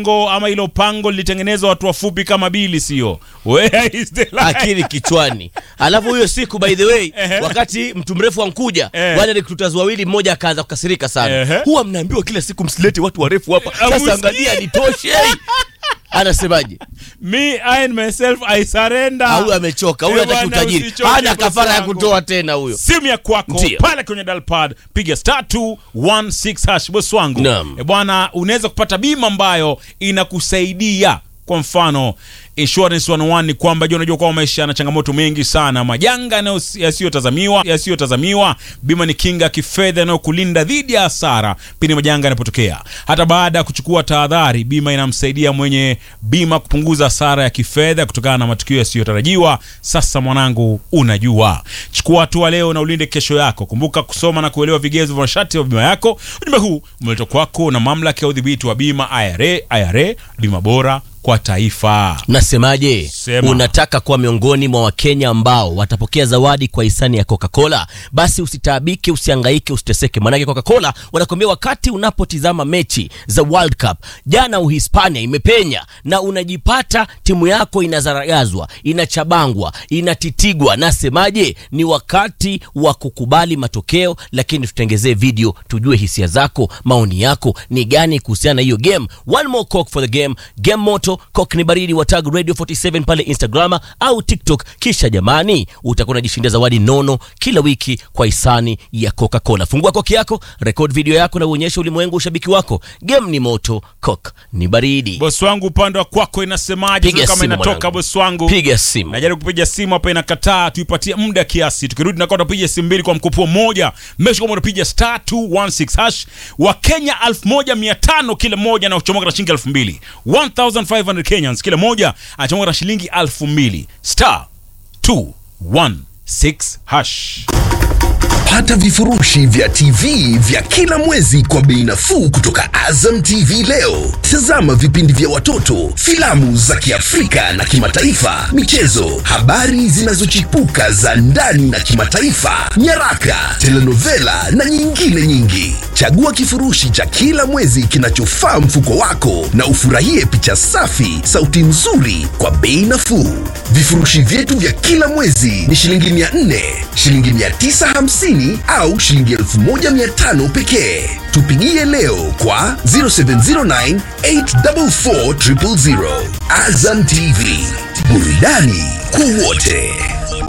Ngo ama hilo pango lilitengenezwa watu wafupi kama Bili, sio? Where is the line? akili kichwani. Alafu huyo siku by the way, Ehe. wakati mtu mrefu ankuja, Eh. wale recruiters wawili, mmoja akaanza kukasirika sana. Ehe. Huwa mnaambiwa kila siku msilete watu warefu hapa. Amusikie. Sasa angalia nitoshe. Anasemaje? Me I and myself I surrender. Huyu amechoka, huyu Eh, hataki bwana, utajiri. usichoke Hana bosi kafara ya wangu. kutoa tena huyo. simu ya kwako Ndio. pale kwenye dalpad piga star 216 hash bosi wangu Naam. e bwana unaweza kupata bima ambayo inakusaidia kwa mfano insurance 101 ni kwamba je unajua kwamba maisha yana changamoto mengi sana majanga yanayo- yasiyotazamiwa yasiyotazamiwa bima ni kinga ya kifedha inayokulinda dhidi ya hasara pindi majanga yanapotokea hata baada ya kuchukua tahadhari bima inamsaidia mwenye bima kupunguza hasara ya kifedha kutokana na matukio yasiyotarajiwa sasa mwanangu unajua chukua hatua leo na ulinde kesho yako kumbuka kusoma na kuelewa vigezo vya masharti ya bima yako ujumbe huu umeletwa kwako na mamlaka ya udhibiti wa bima IRA IRA bima bora kwa taifa Nasemaje? Sema. Unataka kuwa miongoni mwa Wakenya ambao watapokea zawadi kwa hisani ya Coca-Cola? Basi usitaabike, usihangaike, usiteseke, maanake Coca-Cola wanakuambia wakati unapotizama mechi za World Cup, jana Uhispania imepenya na unajipata timu yako inazaragazwa, inachabangwa, inatitigwa. Nasemaje? Ni wakati wa kukubali matokeo, lakini tutengezee video tujue hisia zako, maoni yako ni gani kuhusiana na hiyo game. One more coke for the game, game moto coke ni baridi wa tag radio 47 pale Instagram au TikTok. Kisha jamani, utakuwa unajishindia zawadi nono kila wiki kwa hisani ya Coca-Cola. Fungua koki yako, record video yako na uonyeshe ulimwengu ushabiki wako. Game ni moto, coke ni baridi. bosi wangu upande wa kwako inasemaje Piga Sio kama simu inatoka mwanangu. bosi wangu Piga simu. najaribu kupiga simu hapa inakataa tuipatie muda kiasi tukirudi nakuwa tunapiga simu mbili kwa mkupuo mmoja mesha kama unapiga star 216 hash wa kenya 1500 kila mmoja na kuchomoka na shilingi 2000 1500 kenyans kila mmoja anachomoka na shilingi 2000 star 216 hash Pata vifurushi vya TV vya kila mwezi kwa bei nafuu kutoka Azam TV leo. Tazama vipindi vya watoto, filamu za Kiafrika na kimataifa, michezo, habari zinazochipuka za ndani na kimataifa, nyaraka, telenovela na nyingine nyingi. Chagua kifurushi cha kila mwezi kinachofaa mfuko wako na ufurahie picha safi, sauti nzuri kwa bei nafuu. Vifurushi vyetu vya kila mwezi ni shilingi 400, shilingi 950 au shilingi 1500 pekee. Tupigie leo kwa 0709 844 000. Azam TV, burudani kwa wote.